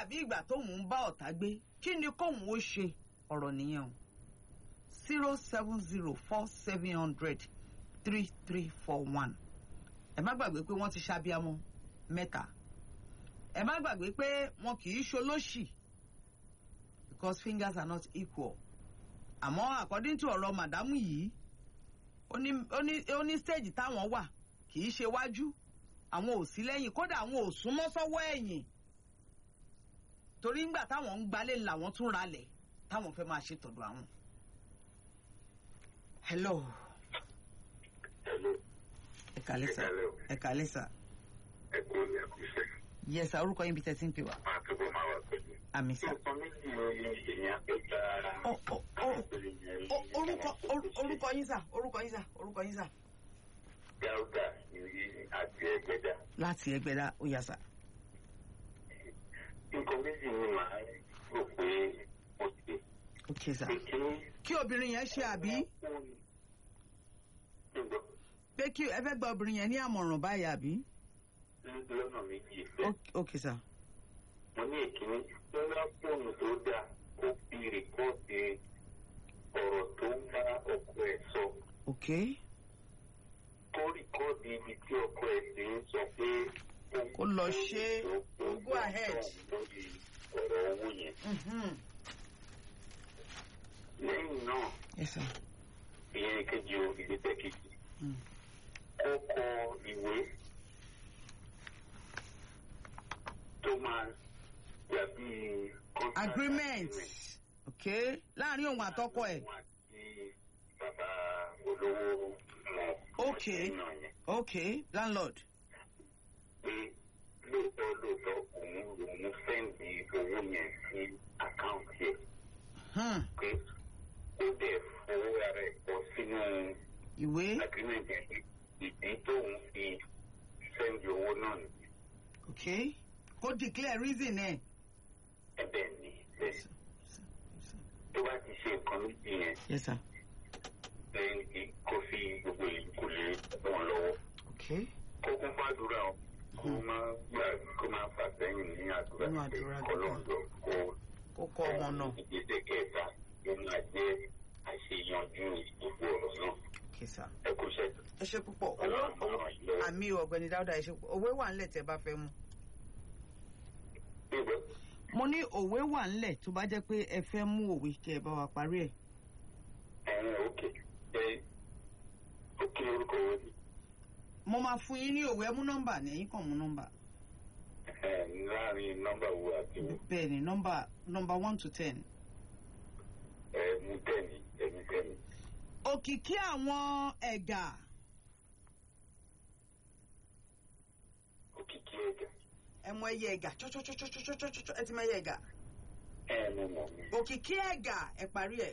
dàbí ìgbà tóun ń bá ọ̀tá gbé kí ni kóun ó ṣe ọ̀rọ̀ nìyẹn o zero seven zero four seven hundred three three four one ẹ má gbàgbé pé wọ́n ti ṣàbíamọ́ mẹ́ta ẹ má gbàgbé pé wọn kì í ṣolóṣì because fingers are not equal àmọ́ according to ọ̀rọ̀ màdámù yìí ó ní ó ní ó ní stage táwọn wà kì í ṣe wájú àwọn ò sí lẹ́yìn kódà àwọn ò súnmọ́ sọ́wọ́ ẹ̀yìn torí ńgbà táwọn ń gbalẹ̀ làwọn tún ralẹ̀ táwọn fẹ́ máa ṣe tọ̀dọ̀ àwọn. hello Hello. ẹ kàlẹ́ sà Hello. ẹ kàlẹ́ sà Ẹ kú ní ẹkúṣẹ́. yes sà orúkọ yín bí tẹ́tí ń pè wá Máa túbọ̀ máa wà pẹ̀lú. àmì sà. Nǹkan méjì ni èèyàn pé gba Ó- ó- ó- ó- orúkọ or- orúkọ yín sà orúkọ yín sà orúkọ yín sà. Gáúdà ní àti ẹgbẹ́dà. láti ẹgbẹ́dá ó yà sà. Nǹkan méjì ni màá rò pé mo ṣe. ok sà. Ìkíní. kí obìnrin yẹn ṣe àbí Nígbà pé kí ẹ fẹ́ gba obìnrin yẹn ní àmọ̀ràn báyìí àbí. lọ́nà méjì ìfẹ́. Ok- ok sà. Mo ní ìkíní. Wọ́n wá fóònù tó dáa kó fi rìkọ́ọ̀dì ọ̀rọ̀ tó ń bá ọkọ ẹ̀ sọ. ok Kó rìkọ́ọ̀dì ibi tí ọkọ ẹ̀ ti ń sọ pé Kó lọ ṣe é. Go ahead. lórí ọ̀rọ̀ owó yẹn. Mhm. lẹ́yìn náà yes sà. ìyẹn kejì o ìgbésẹ̀ kejì Mm. ó kọ ìwé tó máa dàbí contract agreement ok láàrin òun àtọkọ ẹ̀ òun àti bàbá olówó mọ̀ Ok. náà yẹn ok landlord pé lóòótọ́ lóòótọ́ òun lòun fẹ́ǹdì owó yẹn sí àkáǹtì ẹ̀ hmm. pé ó dẹ̀ fowó ara ẹ̀ kọ sínú. ìwé agreement yẹn ìdí tóun fi sẹ́ndì owó náà ni ok kó declare reason ẹ̀. ẹ̀bẹ̀ ni bẹ́ẹ̀ tó bá ti ṣe nǹkan méjì yẹn yes sir. lẹ́yìn tí kò fi gbogbo ìlú kò lè wọn lọ́wọ́ ok kó kún fàdúrà o kó má gbà kó má fà sẹ́yìn ní àdúrà Nínú pé àdúrà kọ́lọ́ọ̀dọ̀ kó kó kọ́ ọmọ náà ìgbésẹ̀ kẹta ló máa jẹ́ àṣeyanjú gbogbo ọ̀rọ̀ náà ok sir. ẹ kó ṣe ẹ ṣe púpọ̀ owó ọlọ́run máa ràn yín lọ́wọ́. àmì ọ̀gbẹ́ni dáúdà ẹ ṣe púpọ̀ òwe wà ńlẹ̀ tẹ́ bá fẹ́ mú. Níbo? mo ní òwe wà ńlẹ̀ tó bá jẹ́ pé ẹ fẹ́ mú òwe kẹ́ ẹ bá wa parí ẹ̀. ẹ̀yin òkè ẹ̀ òkè orúkọ wo ni. mo máa fún yín ní òwe ẹ mú nọ́mbà ní ẹ̀yìn kan mú nọ́mbà. Ẹ, láàrin nọ́mbà wo àti wo bẹ́ẹ̀ ni nọ́mbà nọ́mbà one to ten. ẹ mú tẹ́ni ẹ̀mí tẹ́ni. òkìkí àwọn ẹ̀gà Òkìkí ẹ̀gà. ẹ mọ ẹyẹ ẹ̀gà chọ́chọ́chọ́chọ́chọ́chọ́ ẹ ti mọ ẹyẹ ẹ̀gà. Ẹ mú mọ̀ mi. òkìkí ẹ̀gà ẹ parí ẹ̀.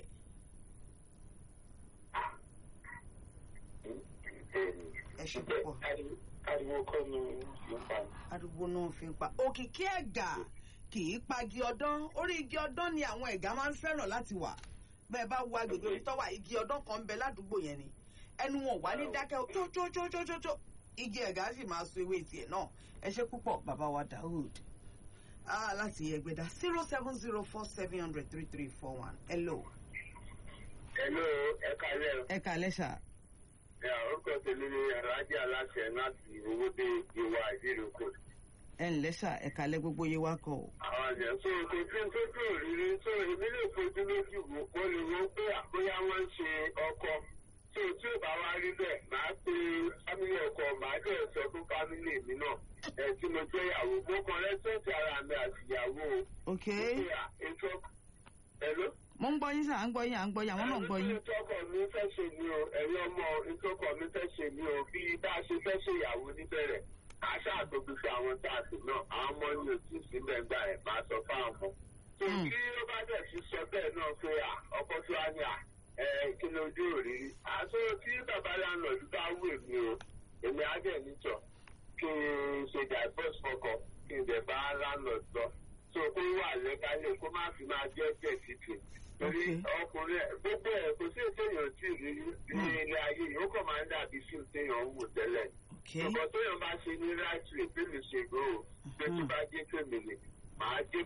Tẹ́ni. ẹ ṣe púpọ̀. Ariwo- Ariwo kọ́ ni ló pa mi. arúgbó náà fi ń pa òkìkí ẹ̀gà kì í pagi ọdán orí igi ọdán ni àwọn ẹ̀gà máa ń fẹ́ràn láti wà bẹ́ẹ̀ bá wo agbègbè orí tọ́wà igi ọdán kan ń bẹ ládùúgbò yẹn ni ẹnu wọn ò wá ní dákẹ́ tótótótótótó igi ẹ̀gà sì máa so ewé tiẹ̀ náà ẹ ṣe púpọ̀ bàbá wa Daoud ah láti ẹgbẹ́dá zero seven zero four seven hundred three three four one hello Hello, ẹ kálẹ̀ o. ẹ kàlẹ́ sà Ẹ orúkọ tèmi ni Alájà Aláṣẹ láti Owódé Ìwà Ìdíròkò. ẹ ǹlẹ́ sà ẹ kàlẹ́ gbogbo yé wa kọ o Àwọn àjẹ́ tó kò tí ń tójú òrìrì tó èmi lè fojú lójú wò ó lè wo pé àbóyá wọ́n ń ṣe ọkọ. Tó tí ò bá wá rí bẹ́ẹ̀, màá pe fámílì ọkọ, màá dẹ̀ sọ fún fámílì mi náà. Ẹ tí mo jẹ́ ìyàwó, mo kàn rẹ́sẹ̀tì ara mi àti ìyàwó o. ok Pé à, ètò Hello? mo ń gbọ́ yín sà à ń gbọ́ yín à ń gbọ́ yín àwọn náà ń gbọ́ yín ìtọ́kọ̀ mi fẹ́ ṣe ni o ẹ̀yin ọmọ ìtọ́kọ̀ mi fẹ́ ṣe ni o bí bá a ṣe fẹ́ ṣe ìyàwó níbẹ̀rẹ̀ àṣà àtòkùsọ àwọn táàtì náà àwọn ọmọ ní òtún síbẹ̀ gbà ẹ̀ máa sọ fáwọn ọmọ. tó Mm. kí ó bá dẹ̀ sí sọ bẹ́ẹ̀ náà pé à ọkọ tó wá ní à ẹ kí ni ojú òrírí. àṣọ tí bàbá láńlọ́ọ̀dù bá wù mí o èmi á dẹ̀ nítọ̀ kí n ṣe divorce fọkọ kí n dẹ̀ bá láńlọ́ọ̀dù lọ. tó kó wà lẹ́kálẹ̀ kó má fi máa jẹ́ bẹ́ẹ̀ títì torí Okay. ọkùnrin ẹ gbogbo ẹ kò sí ètéèyàn tí ì rí ní ilé ayé yìí ó kàn máa ń dàbí fíìmù téèyàn ń wò tẹ́lẹ̀ ok nǹkan téèyàn bá ṣe ní right way bí mi ṣe gbó o pé tó Mhm. bá jẹ́ pé mi ni màá jẹ́